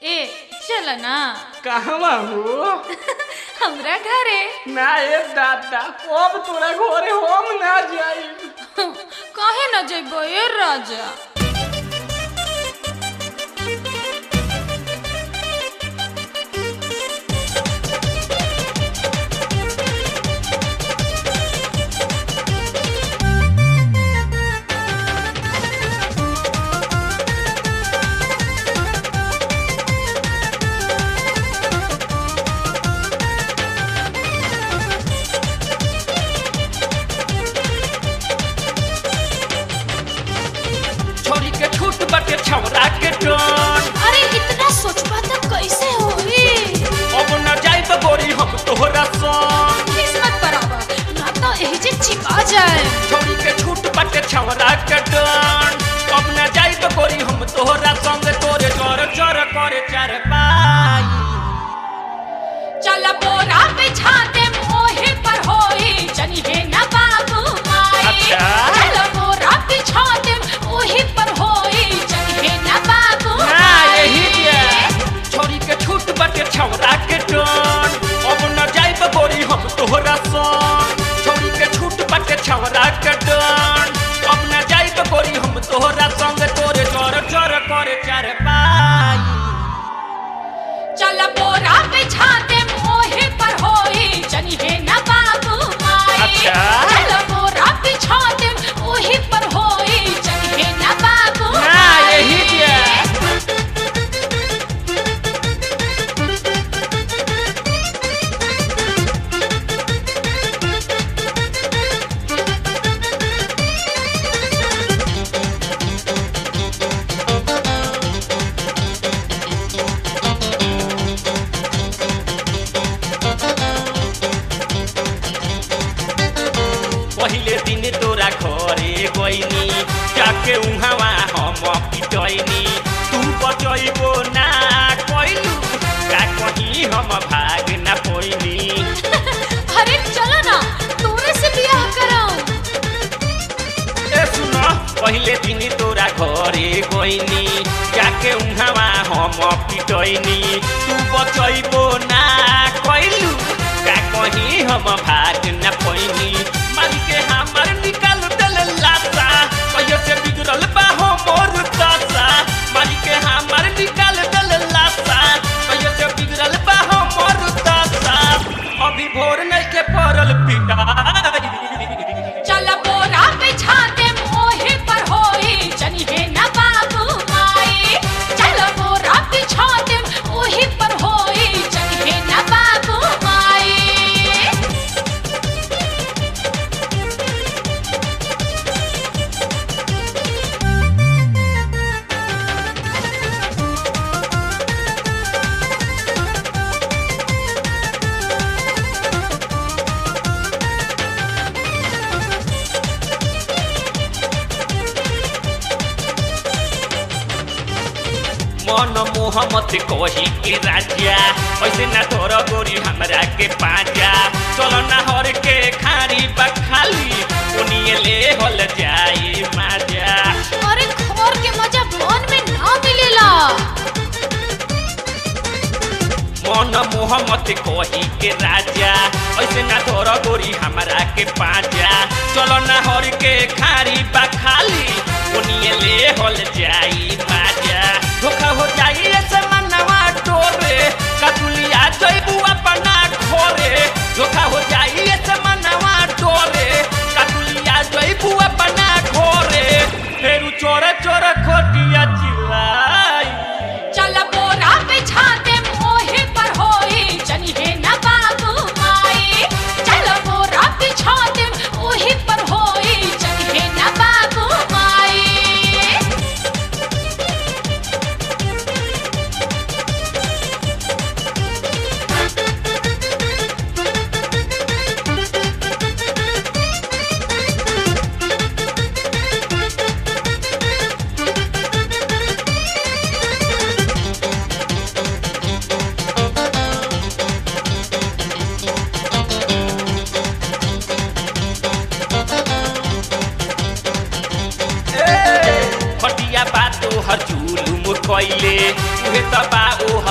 ए चल ना कहवा हो हमरा घरे ना ए दादा अब तोरा घरे हम ना जाई काहे न जइबो ए राजा छोरी के छूट बाटे छौरा के टन अरे इतना सोचबा त कैसे होई अब न जाई तो गोरी हम तोहरा संग किस्मत बराबर ना तो एही जे छिपा जाए छोरी के छूट बाटे छौरा के टन अब न जाई तो गोरी हम तोहरा संग तोरे जर जर करे चार पाई चल बोरा बिछा दे मोहे पर होई जनी है ना बाबू माई अच्छा। चल बोरा बिछा दे ओही पर होई जनी है ना बाबू ना माई यही जे छोरी के छूट बाटे छौरा के टन अब न जाई तो गोरी हम तोहरा संग छोरी के छूट बाटे छौरा के टन अब न जाई तो गोरी हम तोहरा संग तोरे जर जर करे चार पाई चल बोरा बिछा दे मोहे पर होई जनी है ना बाबू माई अच्छा। चल बोरा बिछा दे ओही पर होई जनी है ना बाबू ना माई यही जे पहिले दिन तोरा घरे गइनी जाके उहाँवा हम पिटैनी तू बचैबो ना कइलू का कहीं हम भाग ना पैनी अरे चलो ना तोरे से बियाह कराऊं ए सुन पहिले दिन तोरा घरे गइनी जाके उहाँवा हम पिटैनी तू बचैबो ना कइलू का कहीं हम भाग ना पैनी मारी के हमर निकाल दल लासा कहियो से बिगड़ल बा हमर दशा मारी के हमर निकाल दल लासा कहियो से बिगड़ल बा हमर दशा अभी भोर नहीं के पड़ल पिटाई चल बोरा बिछा दे मोहे पर होई जनी है ना बाबू माई चल बोरा बिछा दे ओही पर होई जनी है ना बाबू माई मन मोहम्मद कही के राजा ऐसे ना तोर गोरी हमरा के पाजा चल ना हर के खारी बखाली उनिए ले हल जाई माजा अरे खोर के मजा मन में ना मिलेला मन मोहम्मद कही के राजा ऐसे ना तोर गोरी हमरा के पाजा चल ना हर के खारी बखाली उनिए ले हल जाई माजा धोखा हो जाई ऐसे मनवा टोरे कतुलिया जइबू अपना घोरे धोखा हो जाई ऐसे मनवा टोरे कतुलिया जइबू अपना घोरे फेरू चोरे चोरे खोटिया चिल्लाई चल बोरा बिछा दे मोहे पर होई जनी है ना बाबू माई चल बोरा बिछा दे ओही पर होई जनी है ना बाबू माई खटिया बातो हर जुलुम कैले उहे त बा ओ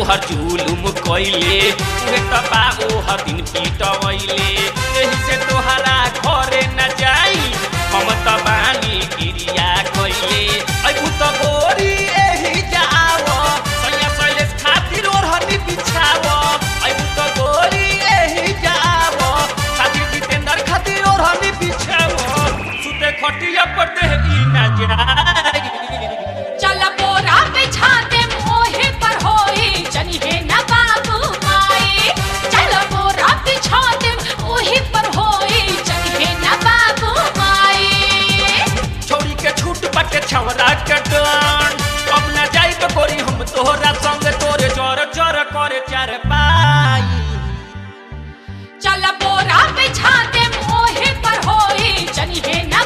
तोहर जुलुम कइले उहे त बा ओहर दिन पिटवैले एही से तोहरा घरे न जाई हम त बानी क्रिया कइले अइबु त गोरी एही जाव सैया सैलेश खातिर ओढ़नी बिछाव अइबु त गोरी एही जाव खातिर जितेंद्र खातिर ओढ़नी बिछाव सुते खटिया पर देह ई ना जाई चल बोरा बिछा दे मोहे पर होई जनिहे न बाबू माई चल बोरा बिछा दे मोहे पर होई जनिहे न बाबू माई छोड़ी के छूट पटे छवरा के डन अब न जाई तो कोरी हम तोहरा संग तोरे जर जर करे चार पाई चल बोरा बिछा दे मोहे पर होई जनिहे न